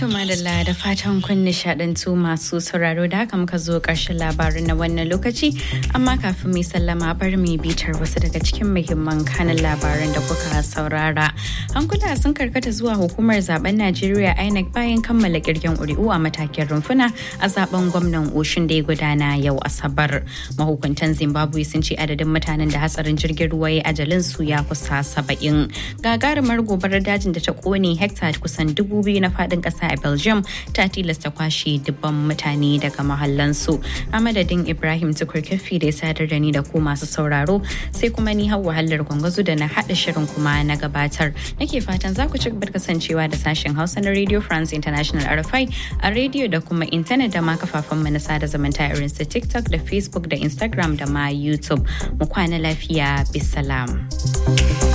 To madalla da fatan kun nishadantu masu sauraro da haka muka zo ƙarshen labarin na wannan lokaci amma kafin mai sallama bar mai bitar wasu daga cikin muhimman kanin labaran da kuka saurara. Hankula sun karkata zuwa hukumar zaben Najeriya INEC bayan kammala kirgen ƙuri'u a matakin rumfuna a zaben gwamnan Oshin da ya gudana yau Asabar. Mahukuntan Zimbabwe sun ce adadin mutanen da hatsarin jirgin ruwa ya ajalin su ya kusa saba'in. Gagarumar gobarar dajin da ta kone hekta kusan dubu biyu na faɗin ƙasa a Belgium ta tilasta kwashe dubban mutane daga mahallansu. A madadin Ibrahim Tukurkefi da ya sadar da ni da ku masu sauraro sai kuma ni hau wahalar gwangwazo da na haɗa shirin kuma na gabatar. Nake fatan za ku ci gaba kasancewa da sashen Hausa na Radio France International RFI a rediyo da kuma intanet da ma kafafen na sada zumunta irin su TikTok da Facebook da Instagram da ma YouTube. Mu kwana lafiya bisalam.